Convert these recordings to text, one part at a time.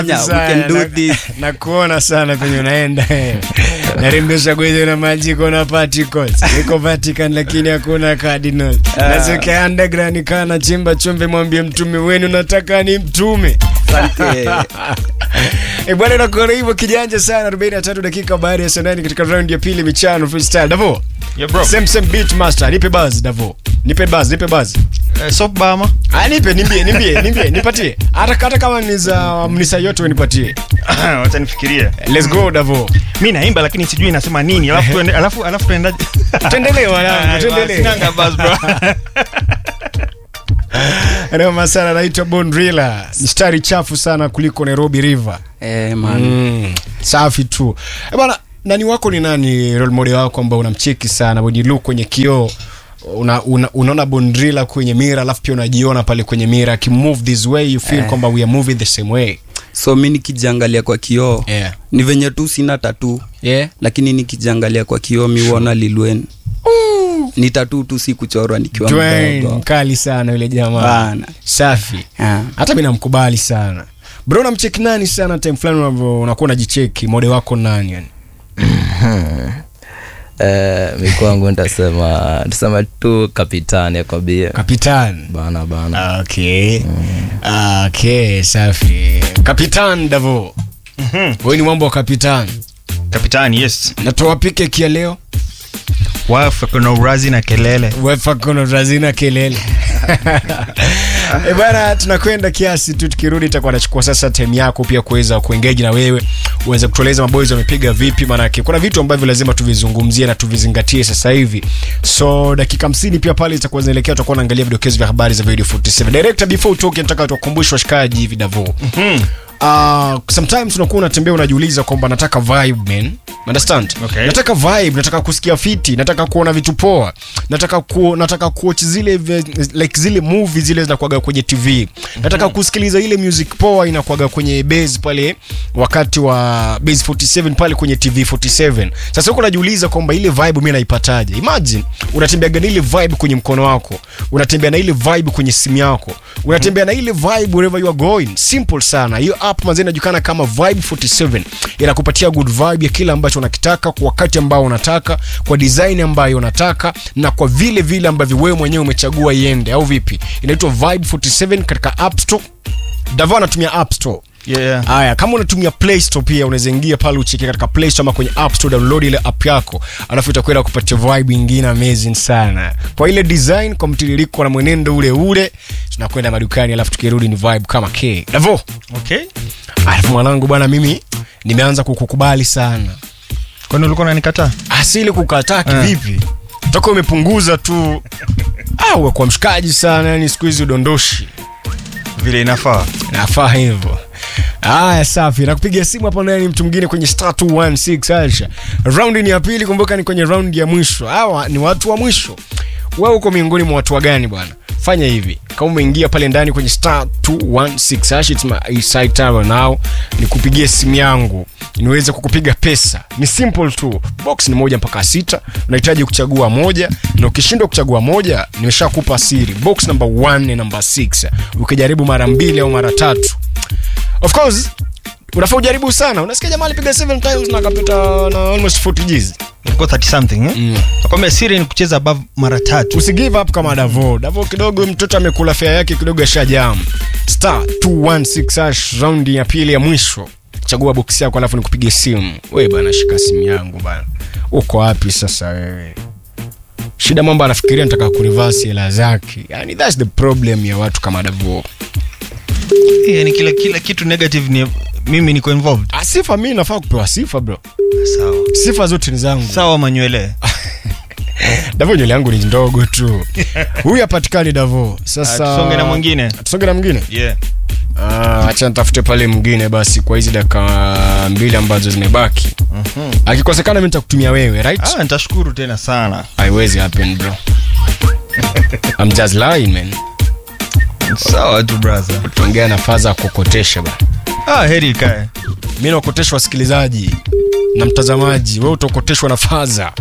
Yeah, we can do this. na kuona sana penye unaenda narembesha gweze na majiko na particles iko Vatican lakini hakuna cardinal nasokea underground kaa na chimba chumbe mwambie mtume wenu nataka ni mtume Asante. e bwana inakuona hivyo kijanja sana 43 dakika baada ya saa nane katika round ya pili michano freestyle davo Yeah, bro. same same beat master nipe buzz davo nipe buzz nipe buzz Eh, soft bama. ah nipe nimbie nimbie nimbie nipatie hata hata kama ni za mnisa yote wewe nipatie Wacha nifikirie. let's go davo Mimi naimba lakini sijui inasema nini. Alafu tuende alafu alafu tuendaje? tuendelee wanangu tuendelee Sinanga buzz bro. Noma sana naitwa Bondrilla. Mstari chafu sana kuliko Nairobi River. Eh, man. Mm. Safi tu. Eh bwana, nani wako ni nani role model wako ambao unamcheki sana when you look kwenye kioo una, una, unaona Bondrilla kwenye mira alafu pia unajiona pale kwenye mira akimove this way you feel Eh. kwamba we are moving the same way. so mi nikijiangalia kwa kioo Yeah. ni venye tu sina tatu Yeah. lakini nikijiangalia kwa kioo miuona lilwen ni tatu tu si kuchorwa nikiwa Dwayne mdogo mkali sana yule jamaa. Bana. Safi. Ah. Hata mimi namkubali sana. Bro unamcheki nani sana time fulani unavyo unakuwa unajicheki model wako nani yani? Eh, mi kwangu nitasema nitasema tu kapitani akwambia Kapitan. bana bana Okay. Okay, safi. Kapitan Davo. Wewe ni mambo wa Kapitan. Kapitani, yes. Natoa pike kia leo. Wafu kuna urazi na kelele. Wefa kono razina kelele. Eh bana, tunakwenda kiasi tu, tukirudi itakuwa nachukua sasa time yako pia kuweza kuengage na wewe uweze kutueleza maboys wamepiga vipi, maanake kuna vitu ambavyo lazima tuvizungumzie na tuvizingatie sasa hivi. So dakika 50 pia pale itakuwa zinaelekea, tutakuwa naangalia vidokezo vya habari za video 47. Director, before utoke, nataka tuwakumbushe washikaji hivi Davo. Uh, sometimes unakuwa unatembea unajiuliza kwamba nataka vibe man understand Okay. nataka vibe nataka kusikia fiti nataka kuona vitu poa nataka ku, nataka kuwatch zile ve- like zile movie zile zinakuaga kwenye tv nataka kusikiliza ile music poa inakuaga kwenye base pale wakati wa base 47 pale kwenye tv 47 sasa huko unajiuliza kwamba ile vibe mimi naipataje imagine unatembeaga na ile vibe kwenye mkono wako unatembea na ile vibe kwenye simu yako unatembea na ile vibe wherever you are going simple sana hiyo app mazee inajulikana kama vibe 47 inakupatia good vibe ya kile ambacho unakitaka kwa wakati ambao unataka kwa design ambayo unataka na kwa vile vile ambavyo wewe mwenyewe umechagua iende au vipi inaitwa vibe 47 katika app store davo anatumia app store Yeah, yeah. haya kama unatumia play store pia unaweza ingia pale ucheke katika play store ama kwenye app store download ile app yako alafu itakwenda kupatia vibe ingine amazing sana kwa ile design kwa mtiririko na mwenendo ule ule tunakwenda madukani alafu tukirudi ni vibe kama k davo Okay. alafu mwanangu bwana mimi nimeanza kukukubali sana Kwani ulikuwa unanikataa? asili kukataa kivipi toka umepunguza tu au kwa mshikaji sana yani siku hizi udondoshi Vile inafaa. nafaa hivyo haya safi nakupiga simu hapo ndani mtu mwingine kwenye star 216 Aisha raundi ni ya pili kumbuka ni kwenye raundi ya mwisho hawa ni watu wa mwisho wewe uko miongoni mwa watu wa gani bwana fanya hivi kama umeingia pale ndani kwenye star 216 Aisha, it's my side tower now nikupigie simu yangu niweze kukupiga pesa ni simple tu box ni moja mpaka sita unahitaji kuchagua moja na ukishindwa kuchagua moja nimeshakupa siri box number 1 na number 6 ukijaribu mara mbili au mara tatu of course unafaa ujaribu sana unasikia jamaa alipiga 7 times na akapita na almost 40 Gs Ilikuwa 30 something eh? Mm. Nakwambia siri ni kucheza above mara tatu. usi give up kama davo davo kidogo mtoto amekula fea yake kidogo ashajam star 216 hash round ya pili ya mwisho chagua box yako alafu nikupigie simu we bana shika simu yangu bana uko wapi sasa wewe shida mambo anafikiria nataka kurivasi hela zake yani thats the problem ya watu kama davo Yani kila kila kitu negative ni mimi niko involved. Ah, sifa mi nafaa kupewa sifa bro Sawa. sifa zote ni zangu Sawa manywele. davo nywele yangu ni ndogo tu huyu hapatikani davo Ah, sasa Tusonge na mwingine. tusonge na mwingine Yeah. Ah, acha nitafute pale mwingine basi kwa hizi dakika mbili ambazo zimebaki akikosekana mi nitakutumia wewe right Ah, nitashukuru tena sana. haiwezi happen bro I'm just lying man Sawa tu brother. tuongea na faza ya kukotesha bana Ah, heri ikae. mi naokoteshwa wasikilizaji na mtazamaji we utaokoteshwa na faza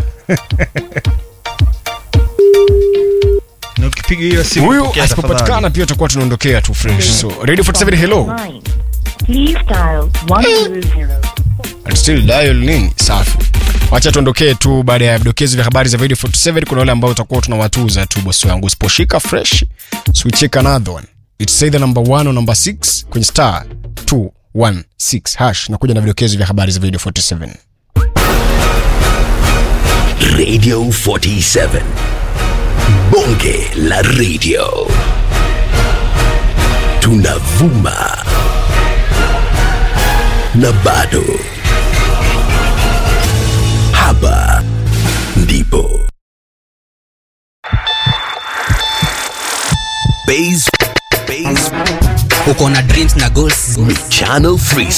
Na ukipiga hiyo simu huyu pokea asipopatikana tafadhali. pia tutakuwa tunaondokea tu fresh so radio 47 hello Line. Please dial 100. And still dial nini safi wacha tuondokee tu baada ya vidokezo vya habari za video 47 kuna wale ambao utakuwa tunawatuza tu bosi wangu usiposhika fresh switchek another one it's either number 1 or number 6 kwenye star 216 hash nakuja na vidokezo vya habari za video 47 Radio 47. Bonge la radio. Tunavuma. Na bado. Hapa ndipo. Base, base, uko na dreams na goals Channel 3